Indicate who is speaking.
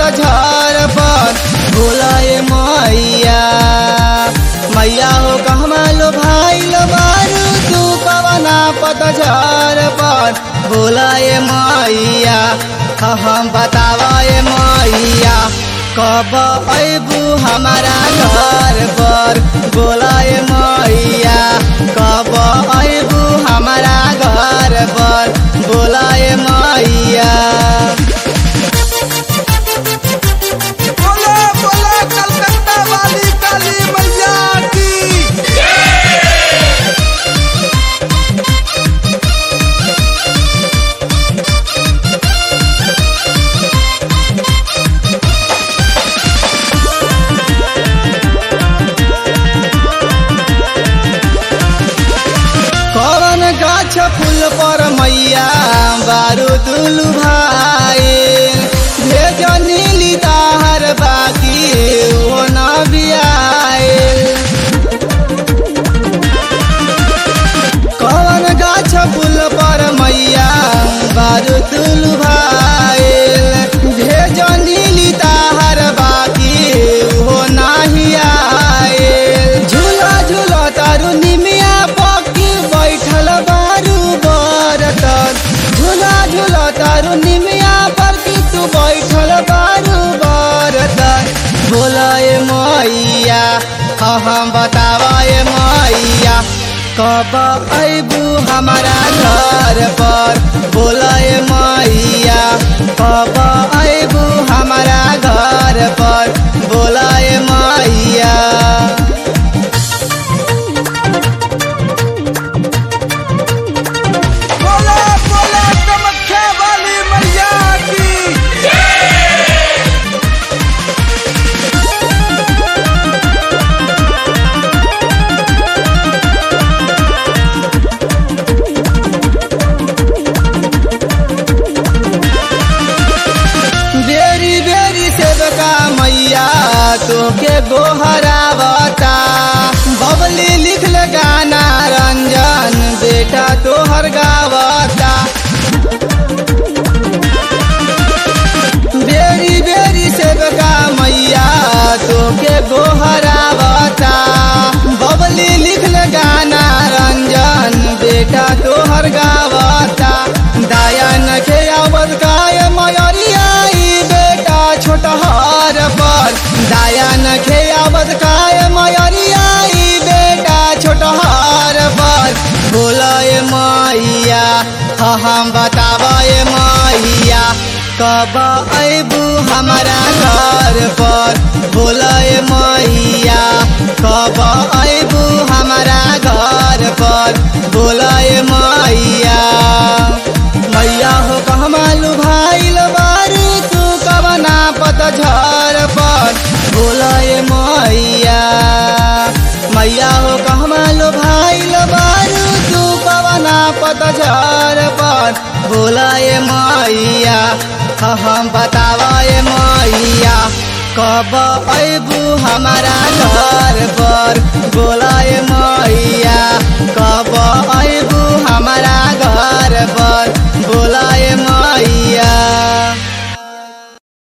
Speaker 1: पतझर पर बोलाए मैया मैया हो कहमा लो भाई लो बारू तू कवना पतझर पर बोलाए मैया हाँ हम बतावाए मैया कब अबू हमारा घर पर बोलाए मैया कब अबू हमारा घर पर बोलाए मैया
Speaker 2: बोले बोले कलकत्ता वाली काली मैया की
Speaker 1: कौन गाछ फूल पर मैया बारू दुलु भाई भेज नीली ताहर बाकी ओ न बियाए कौन गाछ फूल पर मैया बारू दुलु भाई भेज नीली ताहर बाकी ओ नाही आए झूला झूला तारू निमिया पकी बैठल बारू बरतन झूला झूला तारू निमिया पर की तू बैठल बारू बरतन बोलाए मैया हाँ हम बतावाए मैया कब अबू हमारा घर पर बोलाए मैया कब अबू हमारा घर पर बोलाए मैया
Speaker 2: बोले बोले कामाख्या वाली मैया की
Speaker 1: बेरी बेरी सेवका मैया तोके गोहरावता बबली लिखल गाना रंजन बेटा तोहर गावता बेरी बेरी सेवका मैया तोके गोहरावता बबली लिखल गाना रंजन बेटा तोहर गावता दाया नखे आवत काय मयरिया ई बेटा छोटहर पर दाया नखे आवत काय मयरिया ई बेटा छोटहर पर बोलाए मैया हाँ हम बतावाए मैया कब अबू हमारा घर पर बोलाए मैया कब अबू हमारा घर पर बोलाए मैया मैया हो कहमालू भाई बारू तू कवना पतझर पर बोलाए मैया मैया हो कहमालू भाई बारू तू कवना पतझर पर बोलाए मैया हाँ हम बतावाए मैया कब अबू हमारा घर पर बोलाए मैया कब अबू